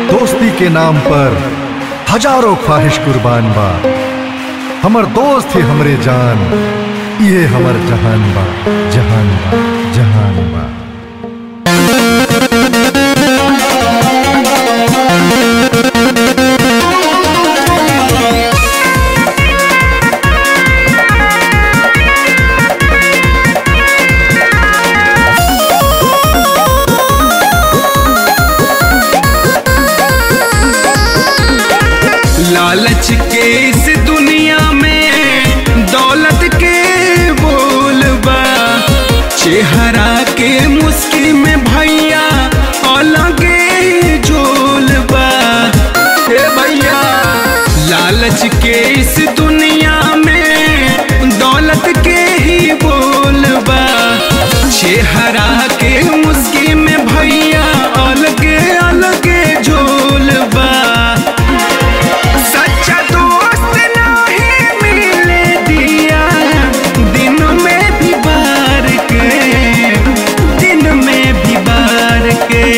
दोस्ती के नाम पर हजारों ख्वाहिश कुर्बान बा हमर दोस्त ही हमरे जान ये हमर जहान बा जहान बा जहान बा लालच के इस दुनिया में दौलत के बोलबा चेहरा के मुश्किल में भैया अलगे जोलबा हे भैया लालच के इस दुनिया में दौलत के ही बोलबा चेहरा के मुश्किल में भैया अलगे अलगे जोलबा सच्चा दोस्त नहीं मिले दिया दिन में भी बार के दिन में भी बार के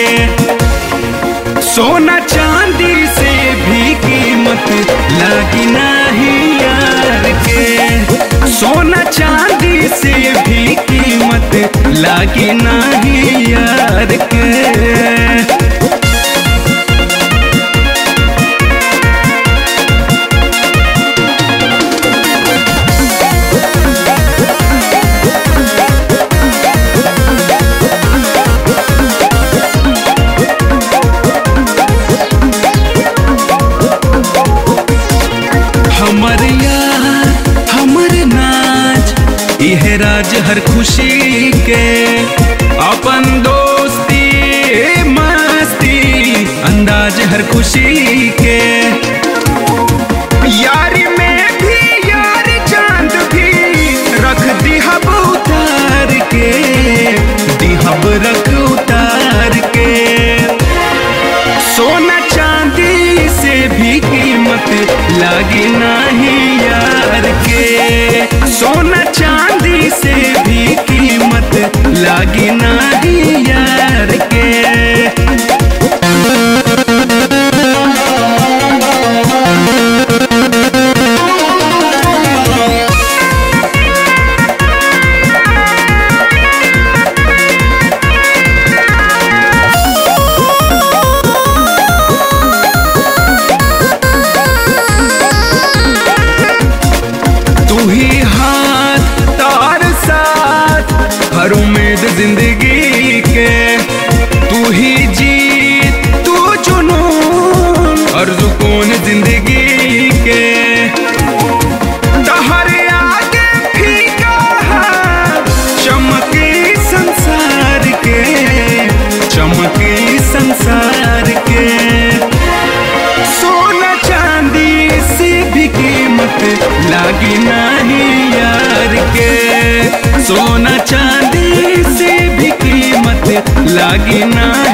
सोना चांदी से भी कीमत लगी नहीं यार के सोना चांदी से भी कीमत लगी नहीं यार के हमर यार हमर नाच यह राज हर खुशी के अपन दोस्ती मस्ती अंदाज हर खुशी के यारी में भी यार चांद भी रख दिहब उतार के दिहब रख उतार के सोना चांदी से भी कीमत लगी नहीं यार के सोना चांदी से भी कीमत लगी नहीं यार के तू ही हाथ तार साथ हर उम्मीद जिंदगी के तू ही जीत तू जुनून और सुकून जिंदगी के तहरे आगे फीका है चमकी संसार के चमकी संसार के सोना चांदी से भी कीमत लागी नहीं यार के सोना चांदी से भी कीमत लागी नहीं